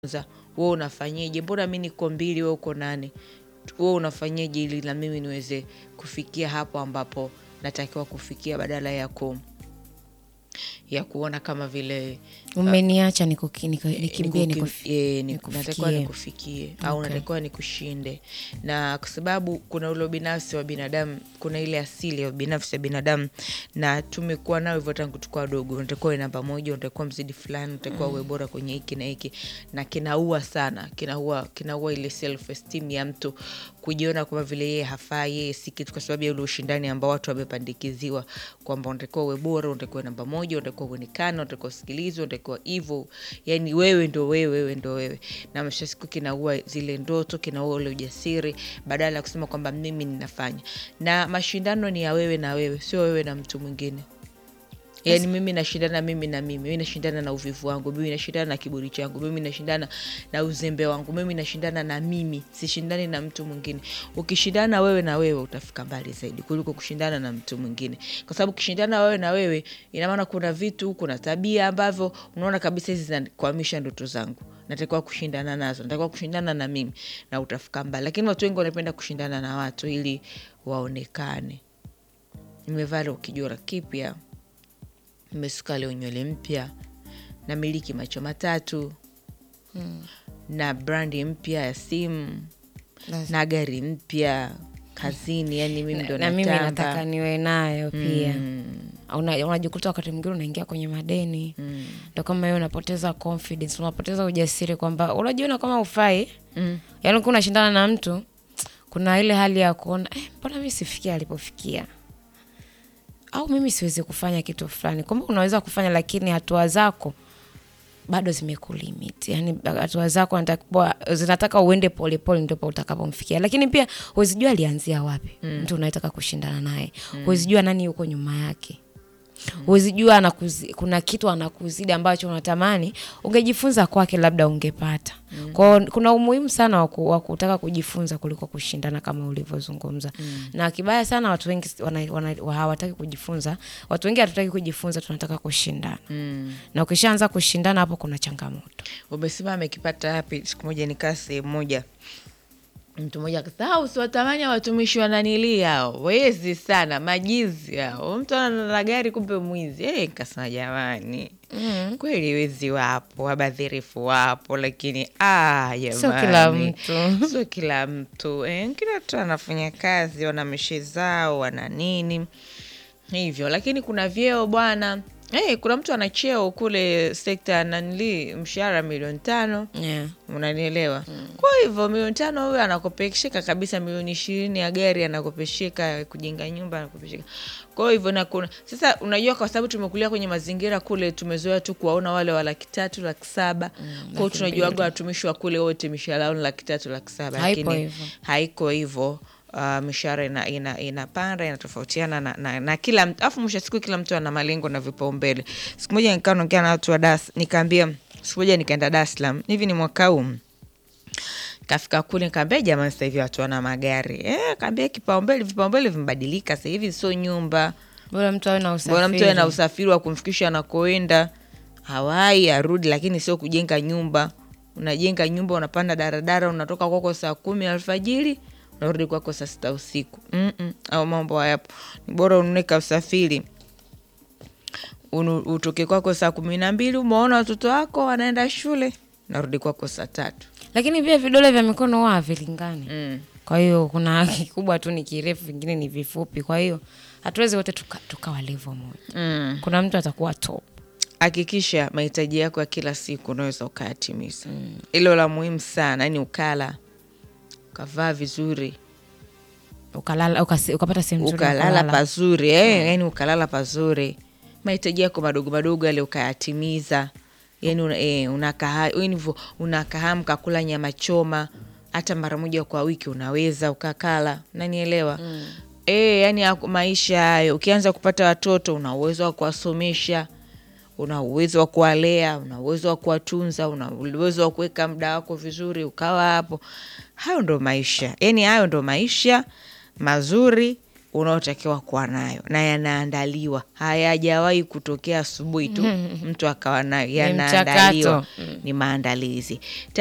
za wewe unafanyeje, mbona mi niko mbili, wewe uko nane, wewe unafanyeje ili na mimi niweze kufikia hapo ambapo natakiwa kufikia, badala ya ku ya kuona kama vile umeniacha nikuki- nika- nikimbie Nikukim- nikufi- eh, ni- nikufikie. natakiwa nikufikie au Okay. natakiwa nikushinde, na kwa sababu kuna ule ubinafsi wa binadamu, kuna ile asili ya ubinafsi wa binadamu, na tumekuwa nao hivyo tangu tukuwa wadogo. Unatakiwa uwe namba moja, unatakiwa mzidi fulani, unatakiwa uwe bora kwenye hiki na hiki, na kinaua sana, kinaua kinaua ile self esteem ya mtu kujiona kwamba vile yeye hafai, yeye si kitu, kwa sababu ya ule ushindani ambao watu wamepandikiziwa kwamba unatakiwa uwe bora, unatakiwa namba moja, unatakiwa uonekane, unatakiwa usikilizwe, unatakiwa hivyo, yani wewe ndo wewe, wewe ndo wewe, na mwisho wa siku kinaua zile ndoto, kinaua ule ujasiri, badala ya kusema kwamba mimi ninafanya. Na mashindano ni ya wewe na wewe, sio wewe na mtu mwingine. Yani mimi nashindana mimi na mimi, mimi nashindana na uvivu wangu, mimi nashindana na kiburi changu, mimi nashindana na uzembe wangu, mimi nashindana na mimi, sishindani na mtu mwingine. Ukishindana wewe na wewe utafika mbali zaidi kuliko kushindana na mtu mwingine, kwa sababu ukishindana wewe na wewe, ina maana kuna vitu, kuna tabia ambavyo unaona kabisa hizi zinakwamisha ndoto zangu, natakiwa kushindana nazo, natakiwa kushindana na mimi, na utafika mbali. Lakini watu wengi wanapenda kushindana na watu ili waonekane. Nimevaa leo kijora kipya nimesuka leo nywele mpya, namiliki macho matatu na brandi mpya ya simu Lazima. na gari mpya kazini, yani mimi ndo na mimi natamba. nataka niwe nayo pia Una- unajikuta wakati mwingine unaingia kwenye madeni ndo kama hiyo unapoteza confidence unapoteza ujasiri kwamba unajiona kama ufai Mm. yaani ukiwa unashindana na mtu kuna ile hali ya kuona "Eh, mbona mi sifikia alipofikia au mimi siwezi kufanya kitu fulani kwamba unaweza kufanya lakini hatua zako bado zimekulimit yani hatua zako zinatakiwa- zinataka uende polepole ndipo utakapomfikia lakini pia huwezijua alianzia wapi mtu unayetaka kushindana naye huwezijua nani yuko nyuma yake huwezijua anakuzi, kuna kitu anakuzidi ambacho unatamani ungejifunza kwake labda ungepata kwao kuna umuhimu sana wa ku- wa kutaka kujifunza kuliko kushindana kama ulivyozungumza na kibaya sana watu wengi wana- wana- wa- hawataki kujifunza watu wengi hatutaki kujifunza tunataka kushindana na ukishaanza kushindana hapo kuna changamoto Umesema amekipata wapi? Siku moja nikaa sehemu moja, mtu mmoja akasema, "Ah, usiwatamani watumishi wananilii hao, wezi sana, majizi hao, mtu ana na gari kumbe mwizi." Eh, nikasema jamani, kweli wezi wapo, wabadhirifu wapo, lakini ah, jamani, Sio kila mtu. sio kila mtu eh, kila mtu anafanya kazi, wana mishe zao, wana nini hivyo, lakini kuna vyeo bwana. Eh, kuna mtu ana cheo kule sekta ya nanili, mshahara milioni tano yeah. unanielewa? Kwa hivyo milioni tano huyo anakopesheka kabisa, milioni ishirini ya gari anakopesheka, kujenga nyumba anakopesheka. Kwa hivyo na kuna sasa, unajua, kwa sababu tumekulia kwenye mazingira kule, tumezoea tu kuwaona wale wa laki tatu laki saba kwao, laki tunajuaga mbili. watumishi wa kule wote mishahara yao ni laki tatu laki saba Haipo lakini hivyo. haiko hivyo. Uh, mishahara ina, ina, inapanda inatofautiana na, na, na kila mtu afu mwisho wa siku kila mtu ana malengo na vipaumbele. Siku moja nikaa naongea na watu wa Das, nikaambia siku moja nikaenda Dar es Salaam, hivi ni mwaka huu kafika kule nikaambia jamani, sasa hivi watu wana magari eh, kaambia kipaumbele, vipaumbele vimebadilika sasa hivi, sio nyumba bora mtu awe na bwana mtu awe na usafiri usafiri wa kumfikisha anakoenda hawai arudi, lakini sio kujenga nyumba. Unajenga nyumba, unapanda daradara, unatoka kwako saa kumi alfajiri unarudi kwako saa sita usiku. Mm-mm, au mambo hayapo. Ni bora ununue usafiri Unu, utoke kwako saa kumi na mbili umeona watoto wako wanaenda shule, narudi kwako saa tatu. lakini pia vidole vya mikono huwa havilingani Mm. kwa hiyo kuna kikubwa tu ni kirefu vingine ni vifupi kwa hiyo hatuwezi wote tukawa tuka tukawa level moja Mm. kuna mtu atakuwa top Hakikisha mahitaji yako ya kila siku unaweza ukayatimiza. Hilo la muhimu sana, yani ukala ukavaa vizuri ukalala ukasi, ukapata sehemu nzuri ya ukalala kulala. pazuri eh, yani ukalala pazuri, mahitaji yako madogo madogo yale ukayatimiza, yani una, eh, unakaha yani hivyo unakahamu kakula nyama choma hata mara moja kwa wiki unaweza ukakala, nanielewa mm. Eh, yani haku- maisha hayo, ukianza kupata watoto una uwezo wa kuwasomesha una uwezo wa kuwalea, una uwezo wa kuwatunza, una uwezo wa kuweka muda wako vizuri, ukawa hapo. Hayo ndo maisha, yani hayo ndo maisha mazuri unaotakiwa kuwa nayo na yanaandaliwa hayajawahi kutokea asubuhi tu mtu akawa nayo mchakato. yanaandaliwa ni maandalizi